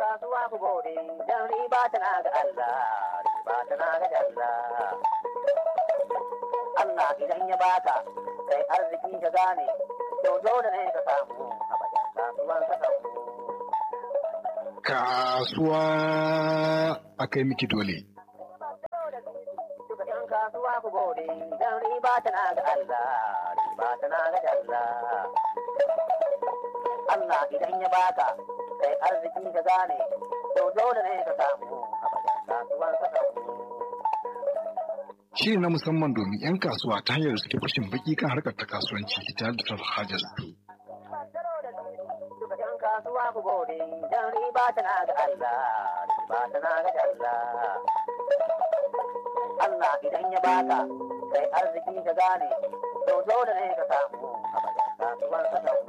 kasuwa ku gode, don riba tana ga Allah, riba tana ga Allah. Allah idan ya baka, sai arziki ka gane, to dole ne ka samu a bayan kasuwan ka samu. Kasuwa a kai miki dole. Duka ‘yan kasuwa ku gode, don riba tana ga Allah, riba tana ga Allah. Allah idan ya baka, sai arziki ka gane, to dole ne ka samu a bayan kasuwan ka samu. Shiri na musamman domin 'yan kasuwa ta hanyar da suke fashin baki kan harkar ta kasuwanci tare da hajar su. Duka ‘yan kasuwa ku gode, don riba tana ga Allah, riba tana ga Allah. Allah idan ya baka, sai arziki ka gane, to dole ne ka samu a bayan kasuwan ka samu.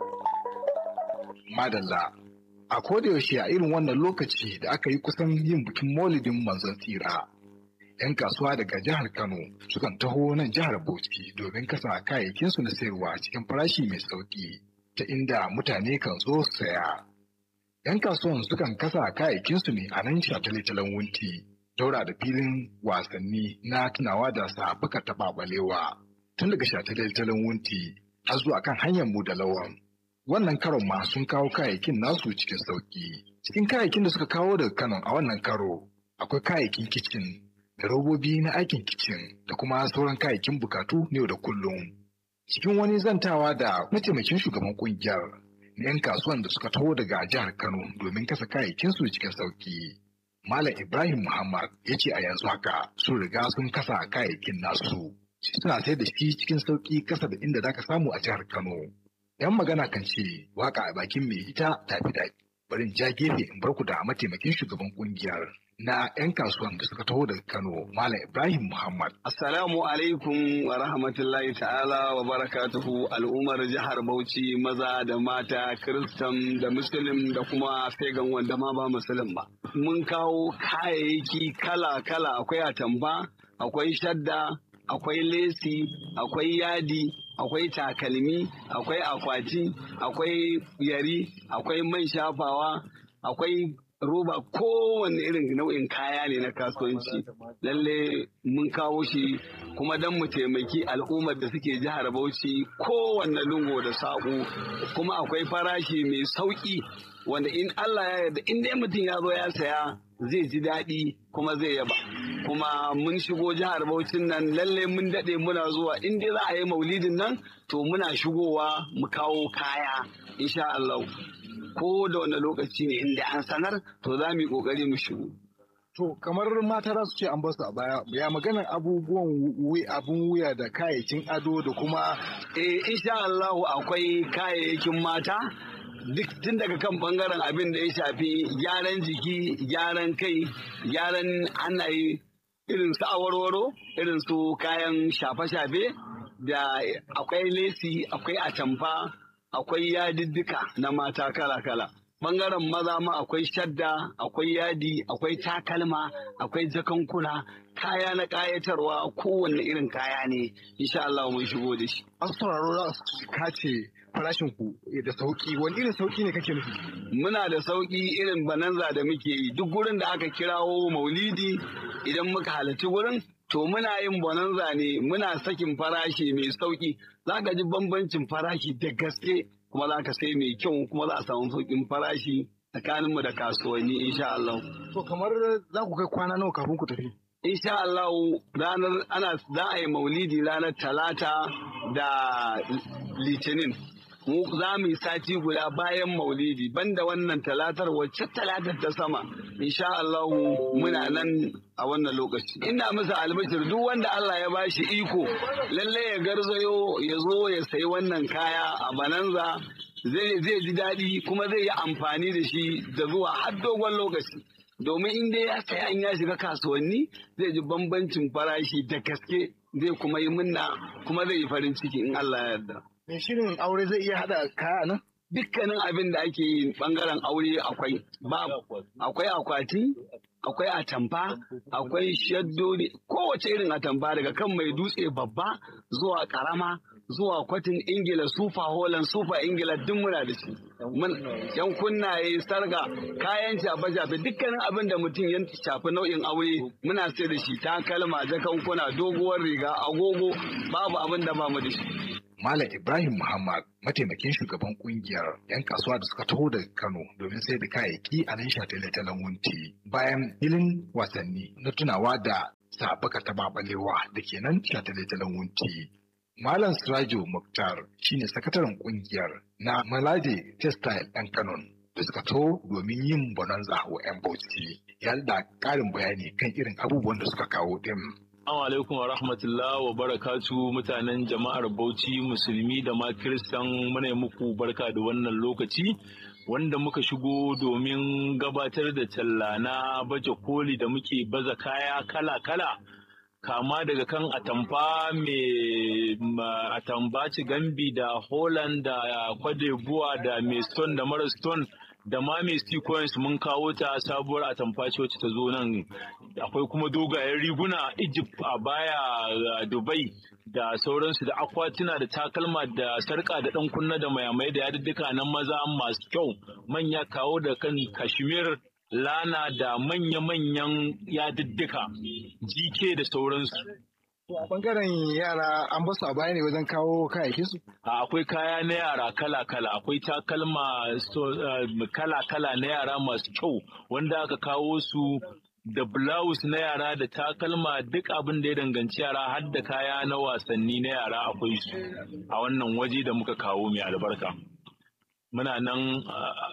Madalla. A yaushe a irin wannan lokaci da aka yi kusan yin bikin maulidin manzon tsira. 'Yan kasuwa daga jihar Kano sukan taho nan jihar Bauchi domin kasa kayayyakinsu na sayarwa cikin farashi mai sauƙi ta inda mutane kan zo su saya. 'Yan kasuwan sukan kasa kayayyakinsu ne a nan shataletalen wunti, daura da filin wasanni na tunawa da sabuka taɓa balewa. Tun daga shataletalen wunti har zuwa kan hanyar mu da lawan. Wannan karon ma sun kawo kayayyakin nasu cikin sauƙi. Cikin kayayyakin da suka kawo daga Kano a wannan karo, akwai kayayyakin kicin da robobi na aikin kicin da kuma sauran kayayyakin bukatu ne da kullum. Cikin wani zantawa da mataimakin shugaban kungiyar na 'yan kasuwan da suka taho daga jihar Kano domin kasa kayayyakinsu cikin sauƙi. Malam Ibrahim Muhammad ya ce a yanzu haka sun riga sun kasa kayayyakin nasu. Suna sai da shi cikin sauƙi kasa da inda zaka samu a jihar Kano. 'Yan magana kan ce waka a bakin mai ita tafi daɗi. Bari in ja gefe in bar ku da mataimakin shugaban kungiyar na 'yan kasuwan da suka taho daga Kano, Malam Ibrahim Muhammad. Assalamu alaikum wa rahmatullahi ta'ala wa barakatuhu al'ummar jihar Bauchi maza da mata Kiristan da Musulun da kuma fegan wanda ma ba Musulun ba. Mun kawo kayayyaki kala-kala akwai atamba, akwai shadda, akwai lesi, akwai yadi, akwai takalmi, akwai akwati, akwai yari, akwai man shafawa, akwai roba kowane irin nau'in kaya ne na kasuwanci lalle mun kawo shi kuma don mu taimaki al'ummar da suke jihar bauchi kowanne lungo da saƙo kuma akwai farashi mai sauƙi wanda in allah ya yarda in dai mutum ya zo ya saya zai ji daɗi kuma zai yaba kuma mun shigo jihar Bauchin nan lalle mun daɗe muna zuwa in dai za a yi maulidin nan to muna shigowa mu kawo kaya insha Allah ko da wani lokaci ne inda an sanar to za mu yi kokari mu shigo To kamar mata za su ce an basu a baya ya maganar abubuwan abun wuya da kayayyakin ado da kuma eh insha Allah akwai kayayyakin mata duk tun daga kan bangaren abin da ya shafi gyaran jiki gyaran kai gyaran hannaye irin su awarwaro irin su kayan shafe-shafe da akwai lesi akwai atamfa akwai yadiddika na mata kala-kala bangaren maza ma akwai shadda akwai yadi akwai takalma akwai jakankuna kaya na kayatarwa kowanne irin kaya ne insha Allah mun shigo da shi an sauraro za su kace farashin ku da sauki wani irin sauki ne kake nufi muna da sauki irin bananza da muke yi duk gurin da aka kirawo maulidi idan muka halarci gurin to muna yin bonanza ne muna sakin farashi mai sauki za ka ji bambancin farashi da gaske kuma za ka sai mai kyau kuma za a samu saukin farashi tsakaninmu da kasuwanni insha Allah. To kamar za ku kai kwana nawa kafin ku tafi? Insha Allah ranar ana za a yi maulidi ranar talata da litinin. mu za mu yi sati guda bayan maulidi banda wannan talatar wacce talatar ta sama insha Allah muna nan a wannan lokaci ina masa albashir duk wanda Allah ya bashi iko lalle ya garzayo ya zo ya sayi wannan kaya a bananza zai ji daɗi kuma zai yi amfani da shi da zuwa har dogon lokaci domin in dai ya saya in ya shiga kasuwanni zai ji bambancin farashi da gaske zai kuma yi munna kuma zai yi farin ciki in Allah ya yarda. Me shirin aure zai iya hada kaya nan? Dukkanin abin da ake yi bangaren aure akwai akwai akwati akwai atamfa akwai shaddodi kowace irin atamfa daga kan mai dutse babba zuwa karama zuwa kwatin ingila sufa holland sufa ingila duk muna da shi yan kunnaye sarga kayan shafe shafe dukkanin abin da mutum ya shafi nau'in aure muna sai da shi takalma jakankuna doguwar riga agogo babu abin da ba mu da shi Malam Ibrahim Muhammad mataimakin shugaban kungiyar 'yan kasuwa da suka taho daga Kano domin sai da kayayyaki a nan shataletalen wunti bayan filin wasanni na tunawa da sabaka ta babalewa da ke nan shataletalen wunti. Malam Sirajo Muktar shine sakataren kungiyar na Malaje Textile ɗan Kano da suka taho domin yin bonanza wa 'yan Bauchi. Ya da ƙarin bayani kan irin abubuwan da suka kawo ɗin. Assalamu alaikum wa rahmatullah wa barakatu mutanen jama'ar Bauchi musulmi da ma kiristan muna muku barka da wannan lokaci wanda muka shigo domin gabatar da talla na baje koli da muke baza kaya kala-kala kama daga kan atamfa mai atambaci gambi da holland da kwadebuwa da mai stone da mara stone da ma mai sequence mun kawo ta sabuwar atamfa ce wacce ta zo nan akwai kuma dogayen riguna egypt a baya dubai da sauransu da akwatuna da takalma da sarka da dan kunna da mayamai da yadudduka na maza masu kyau manya kawo da kan kashmir lana da manya-manyan yadudduka jike da sauransu a bangaren yara an basu a baya ne wajen kawo kayayyakin su akwai kaya na yara kala-kala akwai takalma kala-kala na yara masu kyau wanda aka kawo su da blouse na yara da takalma duk abin da ya danganci yara har da kaya na wasanni na yara akwai su a wannan waje da muka kawo mai albarka muna nan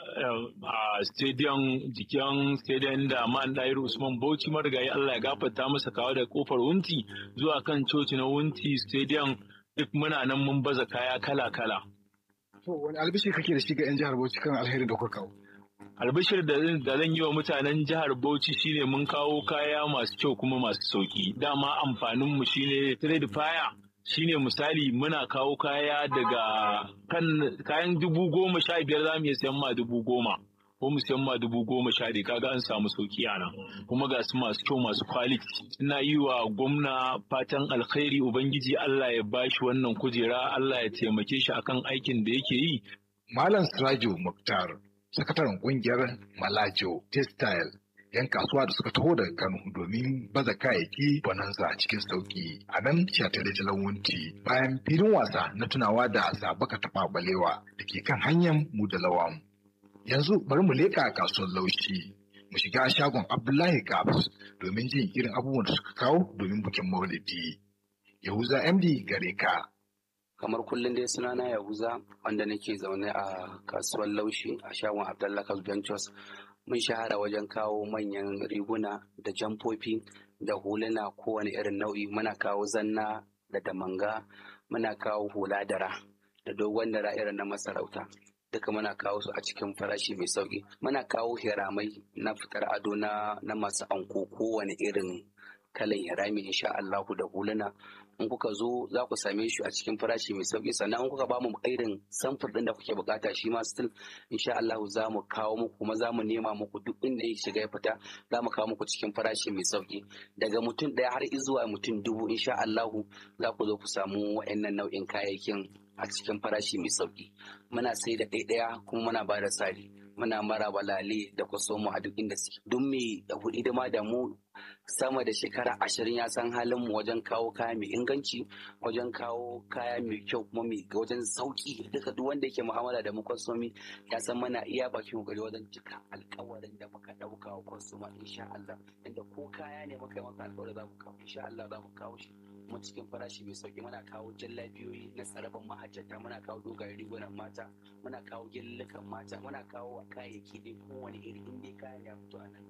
a stadium jikin stadium da man ɗayar usman bauchi marigayi allah ya gafarta masa kawo da kofar wunti zuwa kan coci na wunti stadium duk muna nan mun baza kaya kala-kala to wani albishi kake da shi ga 'yan jihar bauchi kan alheri da kuka kawo albishir da zan yi wa mutanen jihar Bauchi shine mun kawo kaya masu kyau kuma masu sauki dama amfanin mu shine trade fire shine misali muna kawo kaya daga kan kayan dubu goma sha biyar za mu iya sayan ma dubu goma ko mu sayan ma dubu goma sha ɗaya kaga an samu sauki a nan kuma ga su masu kyau masu quality ina yi wa gwamna fatan alkhairi ubangiji Allah ya bashi wannan kujera Allah ya taimake shi akan aikin da yake yi Malam Sirajo Muktar sakataren kungiyar Malajo Textile yan kasuwa da suka taho daga Kano domin baza kayayyaki bonanza cikin sauki a nan shatare wunti bayan filin wasa na tunawa da sabaka taɓa balewa da ke kan hanyar mu da lawan. Yanzu bari mu leƙa kasuwar laushi mu shiga shagon Abdullahi Kabs domin jin irin abubuwan da suka kawo domin bikin Maulidi. Yahuza MD gare ka. kamar kullum dai sunana yahuza wanda nake zaune a kasuwar laushi a shagon abdullahi ventures mun shahara wajen kawo manyan riguna da jamfofi da huluna kowane irin nau'i muna kawo zanna da damanga muna kawo hula dara da dogon dara irin na masarauta duka muna kawo su a cikin farashi mai sauki muna kawo hiramai na fitar ado na masu anko kowane irin kalan hirami insha Allahu da huluna in kuka zo za ku same shi a cikin farashi mai sauki sannan in kuka ba mu irin samfur din da kuke bukata shi ma still insha Allah za mu kawo muku kuma za mu nema muku duk inda ya shiga ya fita za mu kawo muku cikin farashi mai sauki daga mutum ɗaya har zuwa mutum dubu insha Allah za ku zo ku samu wa'annan nau'in kayayyakin a cikin farashi mai sauki muna sai da ɗaya kuma muna ba da sari muna mara balale da kwasomo a duk inda suke duk mai hidima da mu sama da shekara ashirin ya san halin mu wajen kawo kaya mai inganci wajen kawo kaya mai kyau kuma mai wajen sauki duka duk wanda yake mu'amala da mu kwasomi ya san mana iya bakin kokari wajen cika alkawarin da muka dauka wa kwasoma insha Allah inda ko kaya ne muka yi maka alkawarin za mu kawo insha Allah za mu kawo shi kuma cikin farashi mai sauki muna kawo jallabiyoyi na sarrafin mahajjata muna kawo dogayen rigunan mata muna kawo gyallukan mata muna kawo kayayyaki dai kowane iri inda kayan ya fito a nan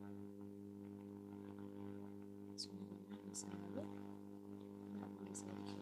Thank you.